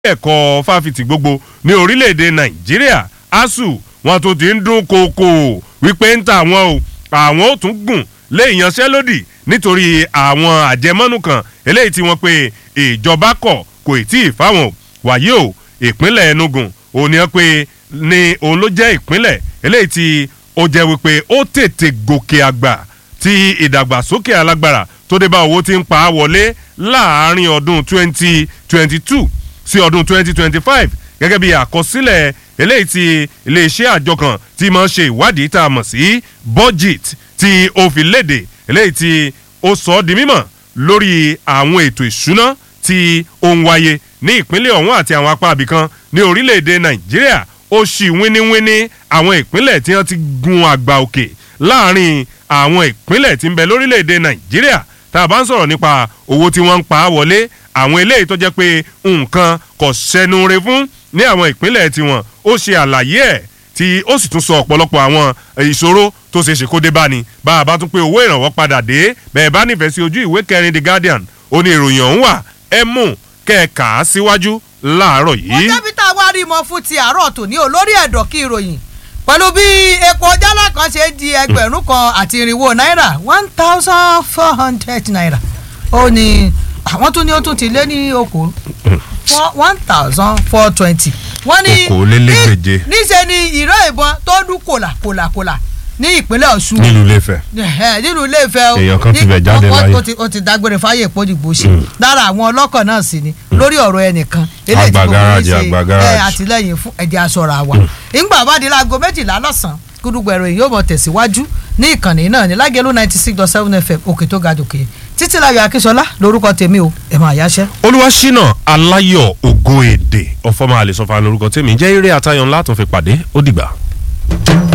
ẹ̀kọ́ fáfitì gbogbo ní orílẹ̀-èdè nàìjíríà asuu wọn tó ti ń dún kókó wípé ń ta àwọn o àwọn ò tún gùn lé ìyanṣẹ́lódì nítorí àwọn àjẹmọ́nú kan eléyìí tí wọ́n pe ìjọba kọ̀ kò tí ì fáwọn o wàyí o ìpínlẹ̀ enugu òní ẹ pé ní òun ló jẹ́ ìpínlẹ̀ eléyìí tí ó jẹ́ wípé ó tètè gòkè àgbà tí ìdàgbàsókè alágbára tó dé bá owó tí ń pa á wọlé láàárín ọdún twenty twenty two sí ọdún twenty twenty five gẹ́gẹ́ bí àkọsílẹ̀ eléyìí tí iléeṣẹ́ àjọ kan tí máa ń ṣe ìwádìí tá a mọ̀ sí budget tí ó fi léde eléyìí tí ó sọ ọ́ di mímọ̀ lórí àwọn ètò ìṣúná tí ó ń wáyé ní ìpínlẹ̀ ọ̀hún àti àwọn apá abìkan ní orílẹ̀-èdè nàìjíríà ó ṣì wíníwíní àwọn ìpínlẹ̀ tí wọ́n ti gun àgbà òkè láàrin àwọn ìpínlẹ̀ tí ń bẹ lórílẹ̀-èdè nàìjíríà tá a bá ń sọ̀rọ̀ nípa owó tí wọ́n ń pa á wọlé àwọn eléyìí tó jẹ́ pé nǹkan kò sẹ́nure fún ní àwọn ìpínlẹ̀ tiwọn ó ṣe àlàyé ẹ̀ tí ó sì tún sọ ọ̀pọ̀lọpọ̀ àwọn ìṣòro tó ṣe é ṣe kó dé bá ni bá a bá tún pé owó ìrànwọ́ padà dé bẹ́ẹ̀ bá nífẹ̀ẹ́ sí ojú ìwé kẹrin the guardian ó ní ìròyìn ọ̀hún wà ẹ mú kẹ́ẹ̀ka síwájú láàárọ̀ wọ́n yìí. débi tá a wá rí mọ fún ti àárọ̀ tòní olórí ẹ̀dọ̀ kí ìròyìn pẹ̀lú bí epo jálá kan ṣe di ẹgbẹ̀rún kan àti irinwó náírà one thousand four hundred naira ó ní àwọn tún ní ó tún ti lé ní okòó one thousand four twenty wọ́n ní Okòólélégbèje. ní- níṣẹ́ ni ìró ìbọn tó dún kòlà kòlà kòlà ní ìpínlẹ̀ ọ̀ṣun nílùú iléfẹ̀. Ẹ̀hẹ́, nínú ilé ìfẹ́ o Èèyàn kan ti Ní- bẹ̀ jáde ó- ó- láyé. ó ti- ó ti dágbére fáyè ìpọ́njìgbò ṣe lára àwọn ọlọ́kọ̀ náà sì ni lórí ọ̀rọ̀ ẹnìkan eléyìí tí Àgbà gbogbo gáràjì, yín ṣe, àgbà ẹ, gáràjì. àtìlẹyìn fún ẹ̀jẹ̀ aṣọra wa ìgbà bá di láago méjìlá lọ́sàn-án gúdúgbẹ̀rọ yìí yóò mọ̀ tẹ̀síwájú ní ìkànnì náà ní lágẹ̀lú ninety six dot seven fm òkè tó ga jòkè títí láyọ̀ akínsọlá lórúkọ tèmi o ẹ̀ máa yáṣẹ́. olúwaṣínà aláyọ̀ ògo èdè ọ̀fọ̀mọ́ àlè sọ̀fà lórúkọ tèmi jẹ́ eré àtayọ̀ ńlá tó fi pàdé ó dìgbà.